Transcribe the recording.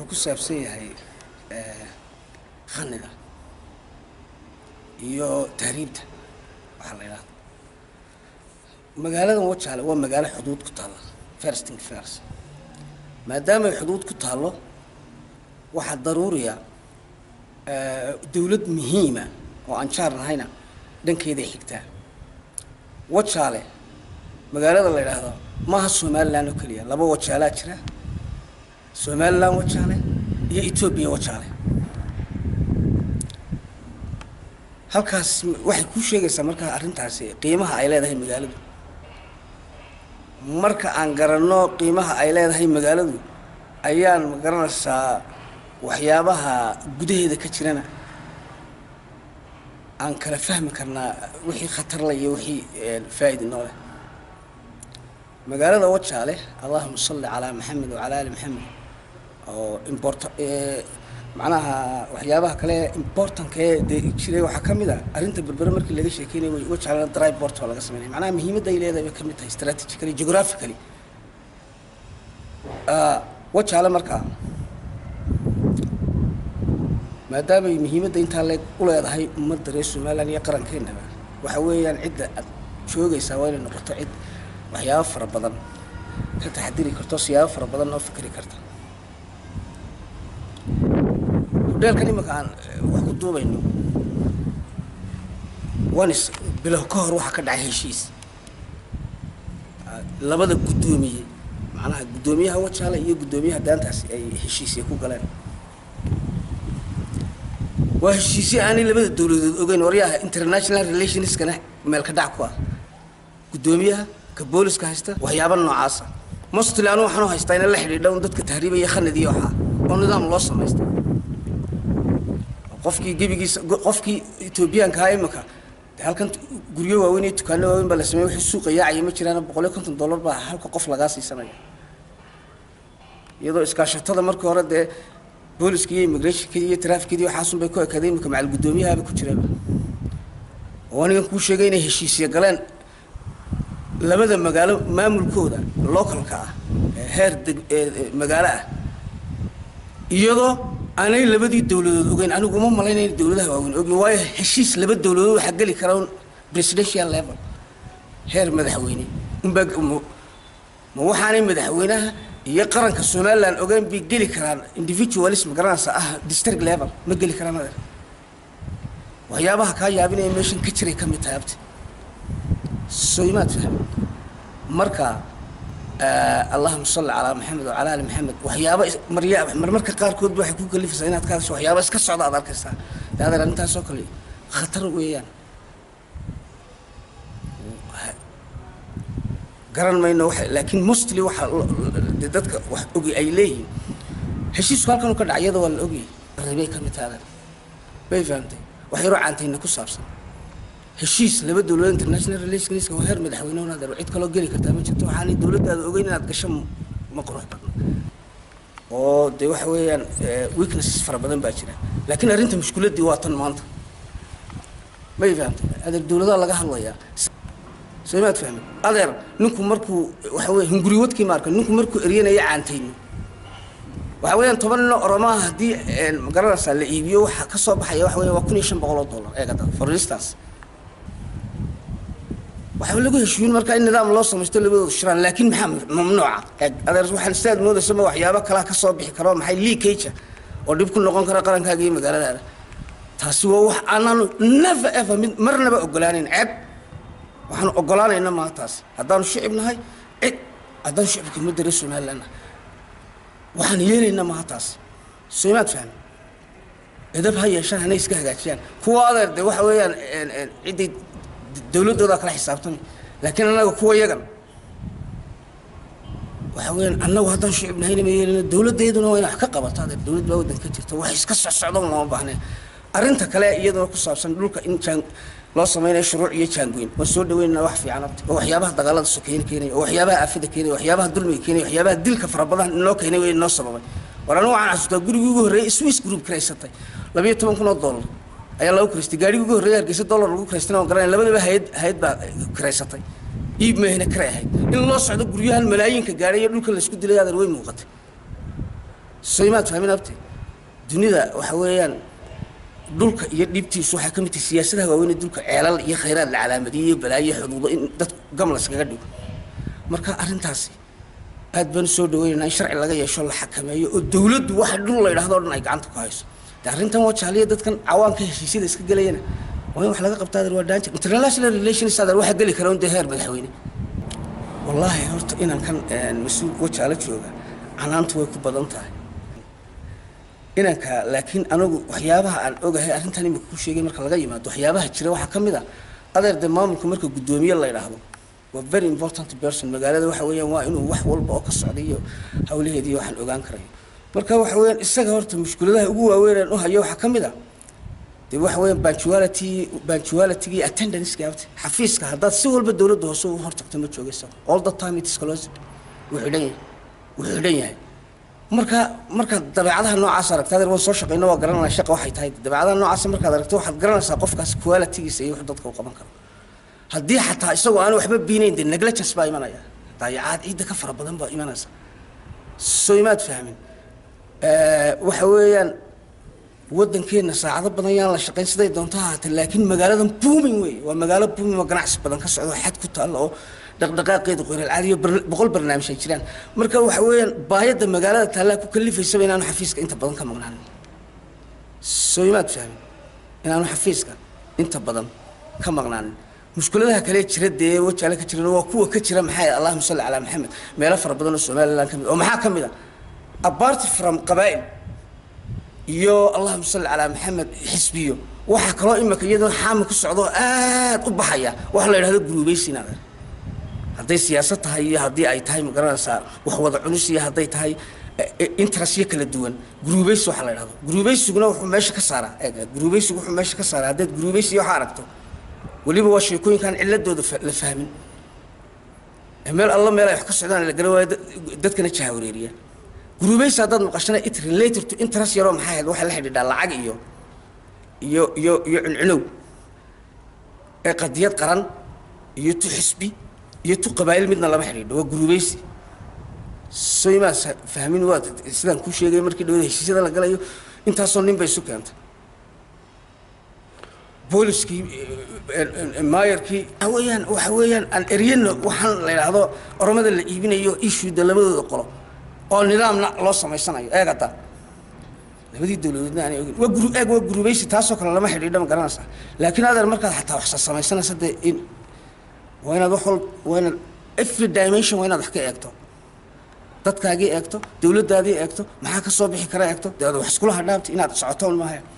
wuxuu ku saabsan yahay khaniga iyo tahriibta waxaa la yidhahda magaaladan wajaale waa magaalo xuduud ku taalla firsting firs maadaama ay xuduud ku taallo waxaa daruuriya dowlad muhiima oo aan jaar nahayna dhankeeday xigtaa wajaale magaalada la yidhaahdo maaha somalilan oo keliya laba wajaalaa jira somalilan wajaale iyo etoobiya wajaale halkaas waxay kuu sheegaysaa markaa arrintaasi qiimaha ay leedahay magaaladu marka aan garanno qiimaha ay leedahay magaaladu ayaan magaranaysaa waxyaabaha gudaheeda ka jirana aan kala fahmi karnaa wixii khatarle iyo wixii faa'idi noo leh magaalada wajaale allahuma salli calaa maxamed wacalaa ali maxamed oo import macnaha waxyaabaha kale importanka ee dee jiray waxaa ka mid a arrinta berbere markii laga sheekeynay wajaalena dry port oo laga sameynaya macnaha muhiimadda ay leedahay bay ka mid tahay strategically geographically wajaale markaa maadaamay muhiimadda intaa le u leedahay ummadda reer somalilan iyo qarankeenaba waxa weeyaan cidda aad joogaysaa waa inay noqoto cid waxyaabo fara badan ka taxadiri karto siyaabo fara badan oo fikri karta hudheelkan iminka aan wax ku duubayno wanis bilow ka hor waxaa ka dhacay heshiis labada guddoomiye macnaha guddoomiyaha wajaale iyo guddoomiyaha daantaasi ay heshiisya ku galeen waa heshiisyo aanay labada dowladood ogeyn waryaha international relationskana meel ka dhac ku ah guddoomiyaha ka booliska haysta waxyaaba noocaasa mostly anu waxaanu haystaa ina la xidhiidha un dadka tahriibaya khanadii waxaa oo nidaam loo samaystay qofkii gebigiisa qofkii etoobiyaankaa imika halkan guryo waaweyn iyo dukaano waaweyn baa la sameeyey wixii suuqa yaacaya ma jiraan boqol iyo konton dollar baa halka qof lagaa siisanaya iyadoo iskaashatada markii hore dee booliska iyo immigrationka iyo trafficadii waxaasun bay ku ekaaday imika macal guddoomiyahaaba ku jiraba oo anigan kuu sheegay inay heshiisya galeen labada magaalo maamulkooda localka ah heer deg magaalo ah iyadoo aanay labadii dowladood ogeyn anigu uma malaynayn dowladaha waaweyn ogeyn waayo heshiis laba dowladood waxaa geli kara un presidential level heer madaxweyne unbaa ma waxaanay madaxweynaha iyo qaranka somaliland ogeyn bay geli karaan individualism garanaysa ah district level ma geli karaan adeer waxyaabaha kaa yaabinaya meeshan ka jiray ka mid tahay abti soo imaad fahmi marka allahuma salli calaa maxamed wacala ali maxamed waxyaaba marya marmarka qaarkood waxay ku kalifaysaa inaad ka hadasho waxyaaba iska socda aad arkaysaa dee adeer arrintaas oo kale khatar weeyaan garan mayno waxa laakiin mostly waxa dee dadka wax ogi ay leeyihiin heshiisku halkan ka dhacay iyada waa la ogyahay qaribay ka mid tahay adeer bay fahamtay wax yaroo caantayna ku saabsan heshiis laba dowladood international relationska waa heer madaxweyne una adeer cid kaloo geli kartaa ma jirto waxaanay dowladdaada ogeyn inaad gasho ma qurux badna oo dee waxa weeyaan weaknesses fara badan baa jira laakiin arrinta mushkiladdii waa tan maanta may fahamtay adeer dowladaha laga hadlayaa soo imaad fahmay adeer ninku markuu waxa weeye hunguriwadkii maarka ninku markuu eryanaya caantayno waxa weeyaan toban nin oo oromaha haddii magaranaysaa la iibiyo waxaa ka soo baxaya waxa weya waa kun iyo shan boqol oo dollar eegada for instance waxaa lagu heshiin markaa in nidaam loo samaysto labadooda shiraan laakiin maxaa mamnuuca adeer waxaan sidaad moodaysa ma waxyaabo kalaa ka soo bixi karo maxay leakage oo dhib ku noqon kara qarankaaga iyo magaaladaada taasi waa wax aanaanu never ever mid marnaba ogolaanayn ceeb waxaanu ogolaanayna maa taas haddaanu shicib nahay cid haddaanu shicibka ummadda reer somaliland nahay waxaan yeelaynaa maha taas soo imaad fahmi edab ha yeeshaan hanay iska hagaajiyaan kuwa adeer de waxa weeyaan ciddii dowladdoodaa kala xisaabtamay laakiin annaga kuwa yagan waxa weeyaan annagu haddaan shicib nahayna ma yeelina dowladdeeduna waa ina wax ka qabato adeer dowlad baa waddan ka jirta wax iska socsocdo looma baahneen arrinta kale iyaduna ku saabsan dhulka in jaan loo samaynayo shuruuc iyo jaangoyn waan soo dhaweynana wax fiican abti oo waxyaabaha dagaalada sokeyn keenaya oo waxyaabaha aafada keenaya waxyaabaha dulmiga keenaya waxyaabaha dilka fara badan inoo keenay way inoo sababay war anigu waxaan xasuustaa gurigii ugu horreeyay swiss group kiraysatay labayo toban kun oo dollar ayaa lagu kiraystay gaarigii ugu horreeyay hargeysa dollar lagu kiraystana waan garanaya labadaba hayad hayad baa kiraysatay iib meehna kiray ahayd in loo socdo guryahan malaayiinka gaadhay iyo dhulka laysku dilay adeer way muuqatay soo imaad fahmin abti dunida waxa weeyaan dhulka iyo dhibtiisu waxay ka mid tahay siyaasadaha waaweyn dhulka ceelal iyo khayraad la calaamadiyo iyo balaayo xuduudo in dadku gamla iskaga dhigo marka arrintaasi aad baan usoo dhaweynaynaa in sharci laga yeesho la xakameeyo oo dawladdu waxa dhul la yidhahdo o dhan ay gacanta ku hayso de arrintan waa jaaliya dadkan cawaanka heshiisyada iska gelayana waa in wax laga qabtaa adeer waa danger international relations adeer waxa geli kara un dee heer madaxweyne wallaahi horta inaan kan mas-uul wajaalo jooga canaantu way ku badan tahay inanka laakiin anagu waxyaabaha aan ogahay arrintan imika ku sheegay marka laga yimaado waxyaabaha jira waxaa ka mid a adeer dee maamulka marka guddoomiye la yidhaahdo waa very important person magaalada waxa weeyaan waa inuu wax walba oo ka socday iyo hawlaheediiyo waxaan ogaan karayo marka waxa weeyaan isaga horta mushkuladaha ugu waaweynaan u hayo waxaa ka mid a dee waxa weeyaan punctuality punctuality iyo attendance gaabta xafiiska haddaad si walba dowladda hoose u hortagto ma joogaysa all the time it is closed wuu xidhan yahay wuu xidhan yahay marka markaad dabeecadaha noocaas aragta adeer waan soo shaqeyno waa garanaya shaqa waxay tahay dabeecadaha noocaas markaad aragto waxaad garanaysaa qofkaas qualitygiisa iyo wuxuu dadka u qaban karo haddii xataa isagoo aan waxba biinayn dee negligence baa imanaya daayacaad ciidda ka fara badan baa imanaysa soo imaad fahmin waxa weeyaan waddankeenna saacado badan yaan la shaqayn siday doonto ha haatee laakiin magaaladan booming wey waa magaalo booming oo ganacsi badan ka socdo xad ku taalla oo dhaqdhaqaaqeeda qoyral caadiyo boqol barnaamij ay jiraan marka waxa weeyaan baayadda magaalada taallaa ku kalifaysaba inaanu xafiiska inta badan ka maqnaanin soo imaad fahmin inaanu xafiiska inta badan ka maqnaanin mushkuladaha kale jira dee wajaale ka jiran waa kuwa ka jira maxay allahuma salli calaa maxamed meelo fara badan oo somaliland ka mid oo maxaa ka mid a apart from qabaa'il iyo allahuma salli calaa maxamed xisbiyo waxaa kaloo imika iyadoo xaama ku socdo aad u baxaya waxa la yidhahdo guruubaysiin adeer hadday siyaasad tahay iyo haddii ay tahay magaranaysaa wax wada culus iyo hadday tahay interestyo kala duwan guruubaysi waxaa la yidhahdo guruubaysiguna wuxuu meesha ka saaraa guruubaysigu wuxuu meesha ka saaraa haddaad guruubaysi waxa aragto weliba waa sheekooyinkaan ciladooda la fahmin meel alla meel ay wax ka socdaan la gara waayo dadkana jahawareeriya guruubaysi haddaad maqashana it related to interest yaroo maxay ahayd waxay la xidhiidhaa lacag iyo iyo iyo iyo cuncunow ee qadiyad qaran iyo tu xisbi iyo tu qabaa'il midna lama xidhiidho waa guruubaysi soo imaad fahmin waa sidaan kuu sheegay markii dhawada heshiisyada la galayo intaasoo nin bay isu keentay booliskii maayarkii waxa weeyaan waxa weeyaan aan eryana waxaan la yidhaahdo oromada la iibinayo ishuuda labadooda qolo oo nidaamna loo samaysanayo eeg hadda labadii dowladoodna aanay ogin waa guru eeg waa gurubaysi taasoo kale lama xidhiidho ma garanaysaa laakiin adeer markaad xataa wax samaysanaysa dee in waa inaad wax wal waa inaad every dimension waa inaad wax ka eegto dadkaagii eegto dowladdaadii eegto maxaa ka soo bixi kara eegto dee wax iskula hadhaabta inaad socoto un maaha